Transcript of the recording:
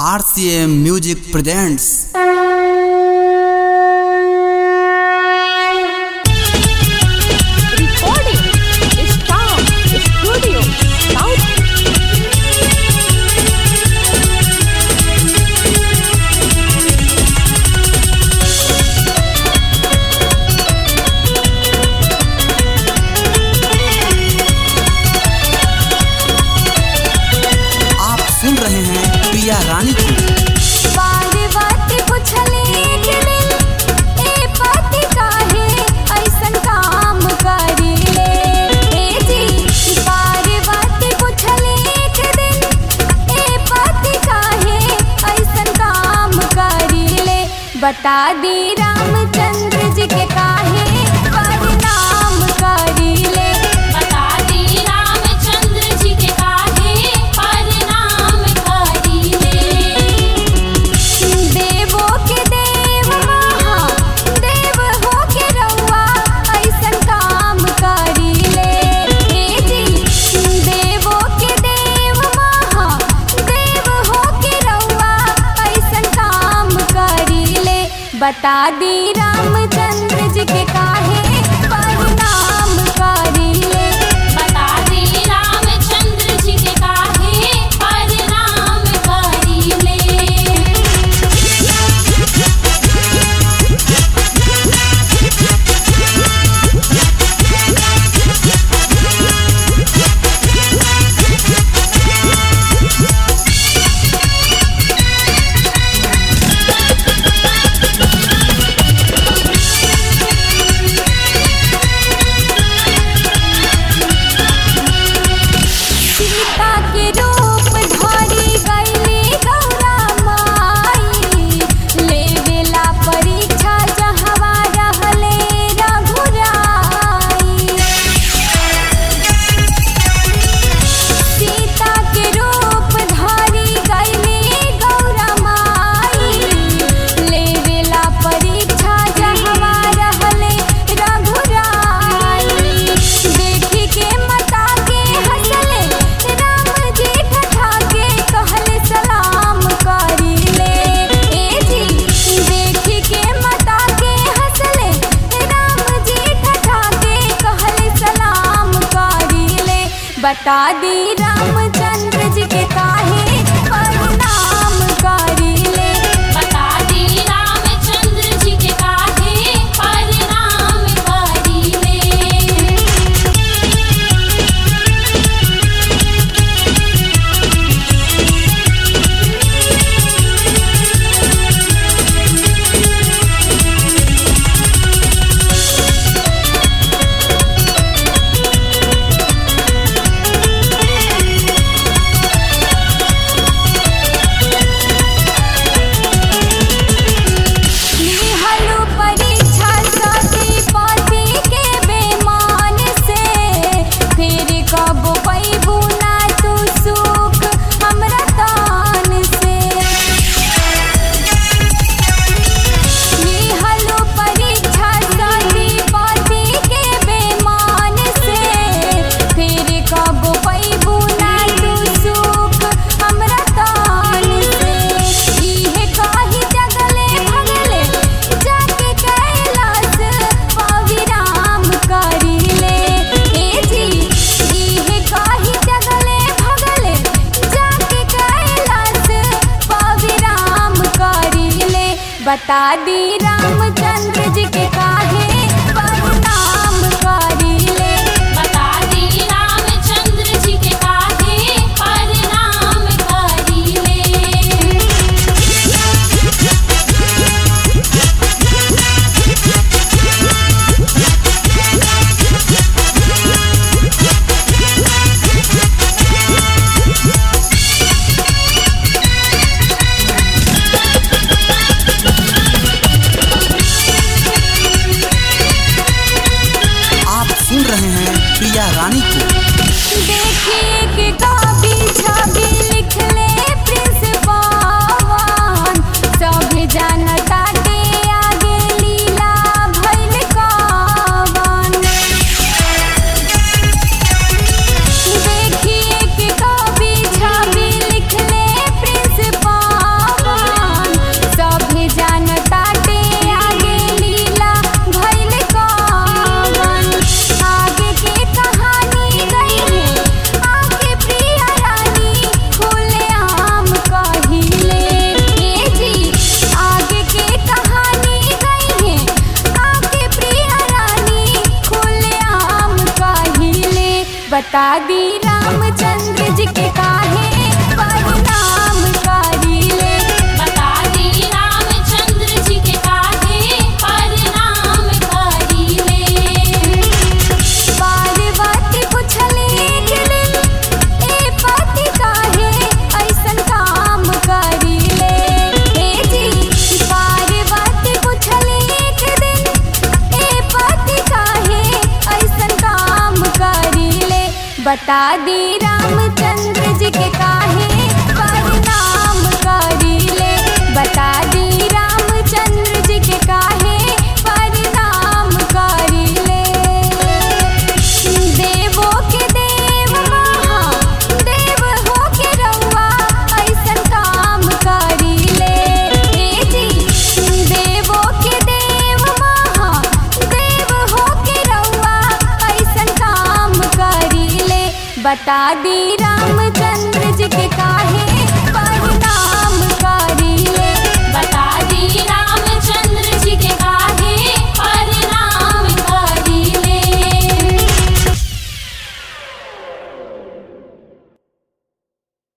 RCM Music presents Recording Star Studio South. आप सुन रहे हैं प्रिया रानी को पार्वती पुछले एक दिन, ए पति काहे ऐसन काम करिले? ए जी, पार्वती पुछले एक दिन, ए पति काहे ऐसन काम करिले? बता दी रामचंद्र जी के काहे परिणाम करिले बता दी रामचंद्र जी के काहे परिणाम करिले देवो के देव महा देव हो के रउआ ऐसन काम करिले हे जी देवो के देव महा देव हो के रउआ ऐसन काम करिले बता दी रामचंद्र जी के काहे परिणाम करिले बता दी रामचंद्र जी के काहे परिणाम करिले सीता के रूप धरी गईली गौरा माई लेवेला परीक्षा जहवा रहले रघुराई सीता के रूप धरी गईली गौरा माई लेवेला परीक्षा जहवा रहले रघुराई देखी के मता के हंसले राम जी ठठा के कहले सलाम करिले ए जी देखी के मता के हंसले राम जी ठठा के कहले सलाम करिले बता दी रामचंद्र जी के काहे परिणाम करिले बता दी रामचंद्र जी के काहे परिणाम करिले निहलु परीक्षा सती पति के बेमान से फिर कब पैबू ना तू सुख हमरा तान से निहलु परीक्षा सती पति के बेमान से फिर कब पैबू ना तू सुख हमरा तान से इहे काही जगले भगले जाके कैलाश पविराम करिले ए जी इहे काही जगले भगले जाके कैलाश पविराम करिले बता दी रामचंद्र जी के काहे परिणाम करिले बता दी रामचंद्र जी के काहे परिणाम करिले Thank बता दी रामचंद्र जी के काहे प्रणाम करीले बता दी रामचंद्र जी के काहे प्रणाम करीले देवो के देव महा देव हो के रउआ ऐसन काम करीले ए जी देवो के देव महा देव हो के रउआ ऐसन काम करीले बता दी रामचंद्र जी के काम